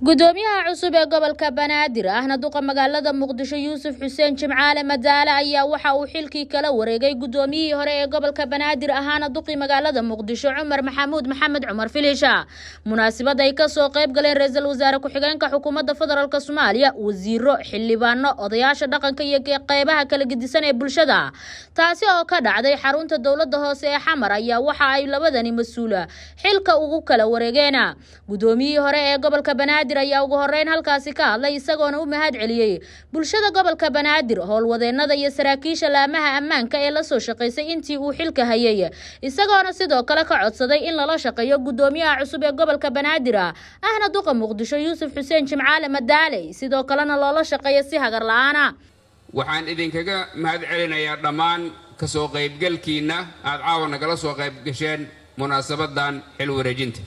gudoomiyaha cusub ee gobolka banaadir ahna duqa magaalada muqdisho yuusuf xuseen jimcaale madaale ayaa waxa uu xilkii kala wareegay gudoomiyihii hore ee gobolka banaadir ahaana duqii magaalada muqdisho cumar maxamuud maxamed cumar filisha munaasabad ay kasoo qayb galeen ra-iisul wasaare ku-xigeenka xukuumadda federaalk soomaaliya wasiiro xildhibaano odayaasha dhaqanka iyo qeybaha kala gedisan ee bulshada taasi oo ka dhacday xarunta dowlada hoose ee xamar ayaa waxa ay labadani mas-uula xilka ugu kala wareegeen gudoomiyihii hore ee gobolka banaadir ayaa ugu horeyn halkaasi ka hadlay isagoona u mahad celiyey bulshada gobolka banaadir howlwadeenada iyo saraakiisha laamaha ammaanka ee lasoo shaqaysay intii uu xilka hayay isagoona sidoo kale ka codsaday in lala shaqeeyo gudoomiyaha cusub ee gobolka banaadir ahna duqa muqdisho yuusuf xuseen jimcaale madaale sidoo kalena loola shaqeeyo si hagar la-aana waxaan idinkaga mahad celinayaa dhammaan kasoo qaybgalkiinna aad caawa nagala soo qaybgasheen munaasabadan xil wareejinta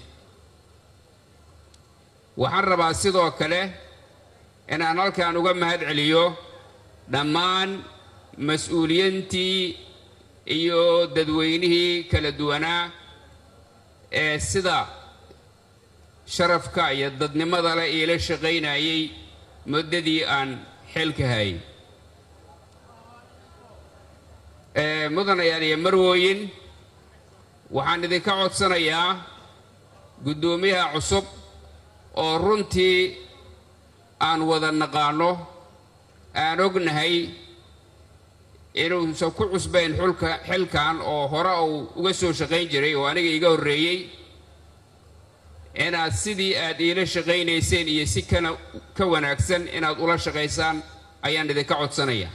waxaan rabaa sidoo kale inaan halkan uga mahad celiyo dhammaan mas-uuliyiintii iyo dadweynihii kala duwanaa ee sida sharafka iyo dadnimada leh iila shaqaynayay muddadii aan xilka hayay mudanayaal iyo marwooyin waxaan idinka codsanayaa guddoomiyaha cusub oo runtii aan wada naqaano aan ognahay inuusan ku cusbayn xulka xilkan oo hore uu uga soo shaqayn jiray oo aniga iga horreeyey inaad sidii aad iila shaqaynayseen iyo si kana ka wanaagsan inaad ula shaqaysaan ayaan idinka codsanaya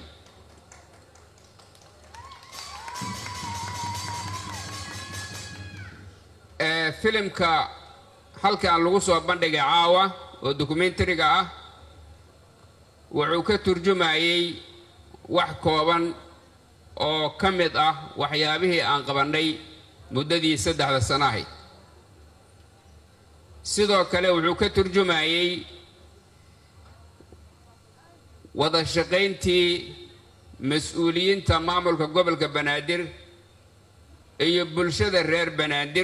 filimka halkan lagu soo bandhigay caawa oo dokumentariga ah wuxuu ka turjumayey wax kooban oo ka mid ah waxyaabihii aan qabannay muddadii saddexda sano ahayd sidoo kale wuxuu ka turjumayey wada shaqayntii mas-uuliyiinta maamulka gobolka banaadir iyo bulshada reer banaadir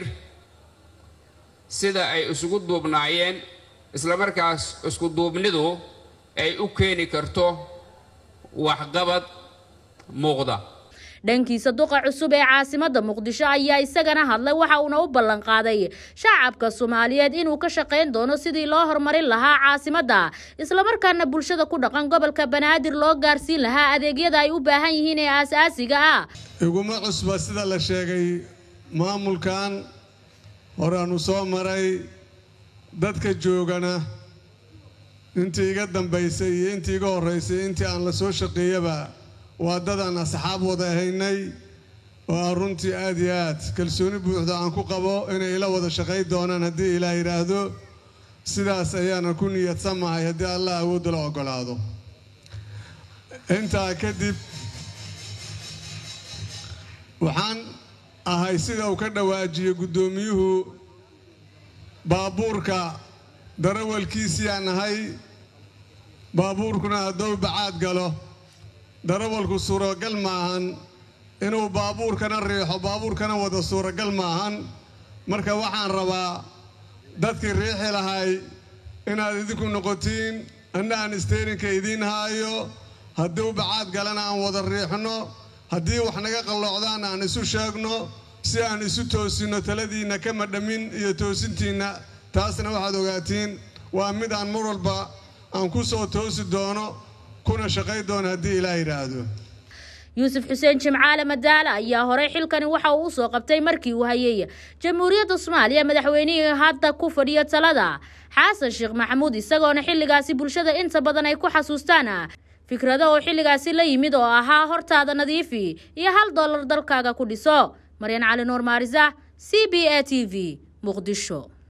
sida ay isugu duubnaayeen islamarkaas isku duubnidu ay u keeni karto waxqabad muuqda dhankiisa duqa cusub ee caasimada muqdisho ayaa isagana hadlay waxa uuna u ballan qaaday shacabka soomaaliyeed inuu ka shaqayn doono sidii loo horumarin lahaa caasimadda islamarkaana bulshada ku dhaqan gobolka banaadir loo gaarsiin lahaa adeegyada ay u baahan yihiin ee aasaasiga ah iguma cusba sida la sheegay maamulkan horeaanu soo maray dadka joogana intii iga dambaysay iyo intii iga horraysay intii aan la soo shaqeeyaba waa dadaan asxaab wada ahaynay oo aan runtii aad iyo aad kalsooni buuxda aan ku qabo inay ila wada shaqay doonaan haddii ilaah yidhaahdo sidaas ayaana ku niyadsamahay haddii allah awoodda la oggolaado intaa kadib waxaan ahay sida uu ka dhawaajiyey guddoomiyuhu baabuurka darawalkiisiiyaan ahay baabuurkuna hadduu bacaad galo darawalku suuragal maahan inuu baabuurkana riixo baabuurkana wada suuragal maahan marka waxaan rabaa dadkii riixi lahay inaad idinku noqotiin anna aan isteyrinka idiin haayo hadduu bacaad galana aan wada riixno haddii wax naga qalloocdaana aan isu sheegno si aan isu toosinno taladiinna kama dhammin iyo toosintiinna taasna waxaad ogaatiin waa mid aan mar walba aan ku soo toosi doono kuna shaqay doono haddii ilaa yidhaahdo yuusuf xuseen jimcaale madaale ayaa horey xilkani waxa uu usoo qabtay markii uu hayay jamhuuriyadda soomaaliya madaxweynihii hadda ku fadhiyo talada xasan sheekh maxamuud isagoona xilligaasi bulshada inta badan ay ku xasuustaan fikrado oo xilligaasi la yimid oo ahaa hortaada nadiifi iyo hal dollar dalkaaga ku dhiso maryan cali nuur maarisa c b a t v muqdisho